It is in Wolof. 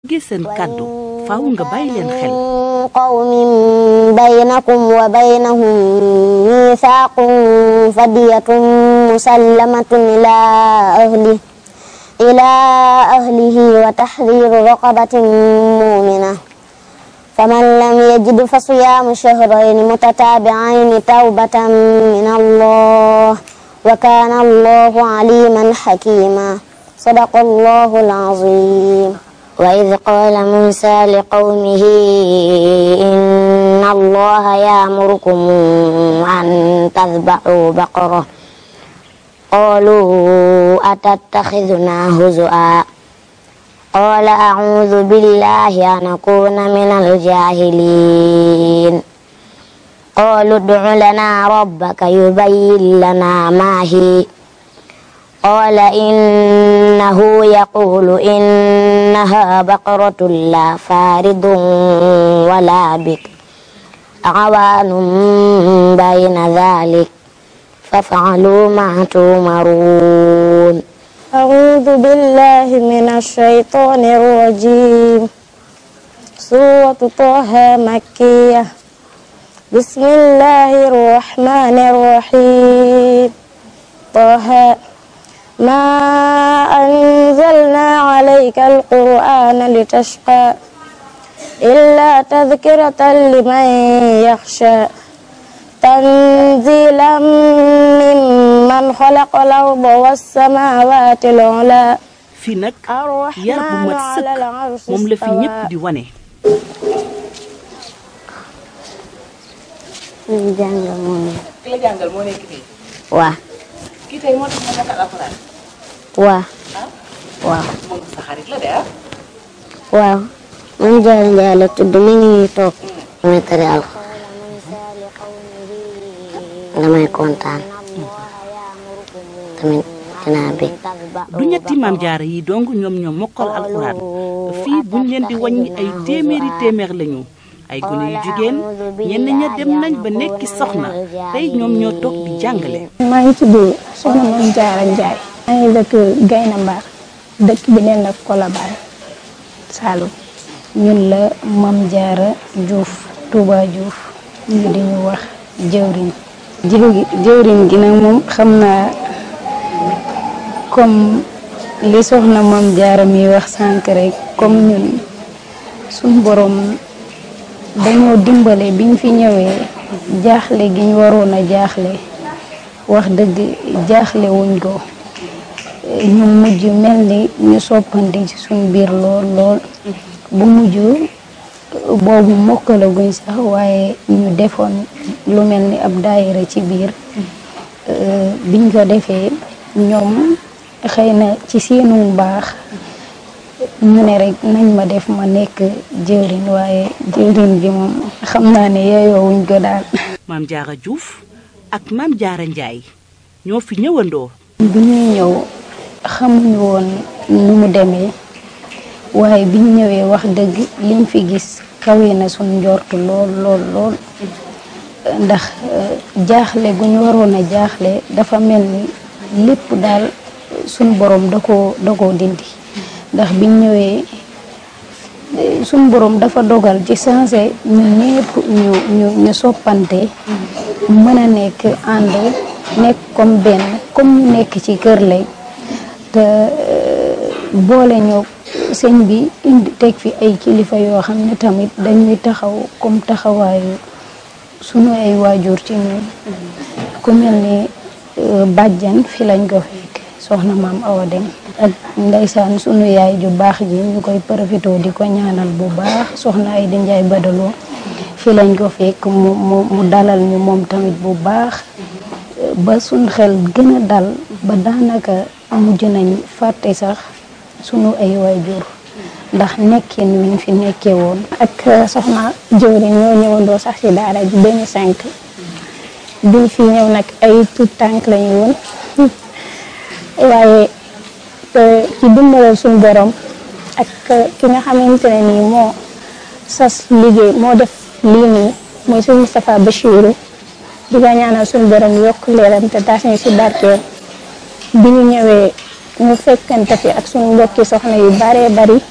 déggee seen kàddu faaw nga bàyyi leen xel qawmin baynakum wa baynahum mithaqun fadiyatun musallamatun ila ahli ila ahlihi wa tahriru raqabatin mu'mina faman lam yajid fa siyamu shahrayni mutatabi'ayni tawbatan min Allah wa kana Allahu aliman hakima sadaqa Allahu al-azim وإذ قال موسى لقومه إن الله يأمركم أن تذبحوا بقرة قالوا أتتخذنا هزؤا قال أعوذ بالله أن أكون من الجاهلين قالوا ادع لنا ربك يبين لنا ما هي قال إنه يقول إنها بقرة لا فارض ولا بك عوان بين ذلك فافعلوا ما تؤمرون أعوذ بالله من الشيطان الرجيم سورة طه مكية بسم الله الرحمن الرحيم طه ما أنزلنا عليك القرآن لتشقى إلا تذكرة لمن يخشى تنزيلا ممن خلق الأرض والسماوات العلى fii nag yar bu mat sëkk moom la fi ñépp di wane ñu jàngal moom ki la jàngal moo nekk fii waa kii tey moo tax ma mokkal alxuraan waa ah waaw moom sa xarit la de ah waaw man jaay njaay la tudd mi ngi nii toog damay tari alxuraan damay kontaan tamit dinaa bég du ñetti maam jaara yi dong ñoom ñoom mokkal alxuraan fii buñ leen di wàññi ay téeméeri téeméer lañu ay gune yu jigéen ñenn ña dem nañ ba nekki soxna tey ñoom ñoo toog di jàngale maa ngi tudd Soxna Mame Diarra Ndiaye maa ngi dëkk Gayna Mbar dëkk bi neen la Colobane Saloum ñun la Mame Diarra Diouf Touba Diouf ñu di ñu wax jëwriñ jëwri jëwriñ gi nag moom xam naa comme li soxna Mame Diarra mi wax sànq rek comme ñun suñ borom dañoo dimbale biñ fi ñëwee jaaxle gi ñu waroon a jaaxle wax dëgg jaaxle wuñ ko ñu mujj mel ni ñu soppante ci suñ biir lool lool bu mujj boobu mokkalaguñ sax waaye ñu defoon lu mel ni ab daayira ci biir biñ ko defee ñoom xëy na ci seenu baax ñu ne rek nañ ma def ma nekk jëwriñ waaye jëwriñ bi moom xam naa ne yeyoowuñ ko daal maam jaara Diouf ak maam jaara Njaay ñoo fi ñëwandoo bi ñuy ñëw xamuñu woon nu mu demee waaye biñ ñëwee wax dëgg liñ fi gis kawe na suñ njortu lool lool lool ndax jaaxle gu ñu waroon a jaaxle dafa mel ni lépp daal suñ borom da koo da koo dindi ndax biñ ñëwee suñ borom dafa dogal ci sensé ñun ñëpp ñu ñu ñu soppante mën a nekk ànd nekk comme benn comme ñu nekk ci kër lay te boole ñoo sëñ bi indi teg fi ay kilifa yoo xam ne tamit dañuy taxaw comme taxawaayu sunu ay waajur ci ñun ku mel ni bàjjan fi lañ ko fekk soxna maam Awa Dem ak ndeysaan sunu yaay ju baax ji ñu koy profité di ko ñaanal bu baax soxna ay di njaay badaloo fi lañ ko fekk mu mu mu dalal ñu moom tamit bu baax ba suñ xel gën a dal ba daanaka mujj nañ fàtte sax sunu ay waajur ndax nekkin wiñ fi nekkee woon ak soxna jëwriñ ñoo ñëwandoo sax ci daara ji 2005 biñ fi ñëw nag ay tout tànk lañu woon waaye ci dimbalal suñu borom ak ki nga xamante ne nii moo sas liggéey moo def lii nii mooy suñu Moustapha Bachirou di ko ñaanal suñu borom yokk leeram te taas ñu si barkeel bi ñu ñëwee ñu fekkante fi ak suñu mbokki soxna yu baree bari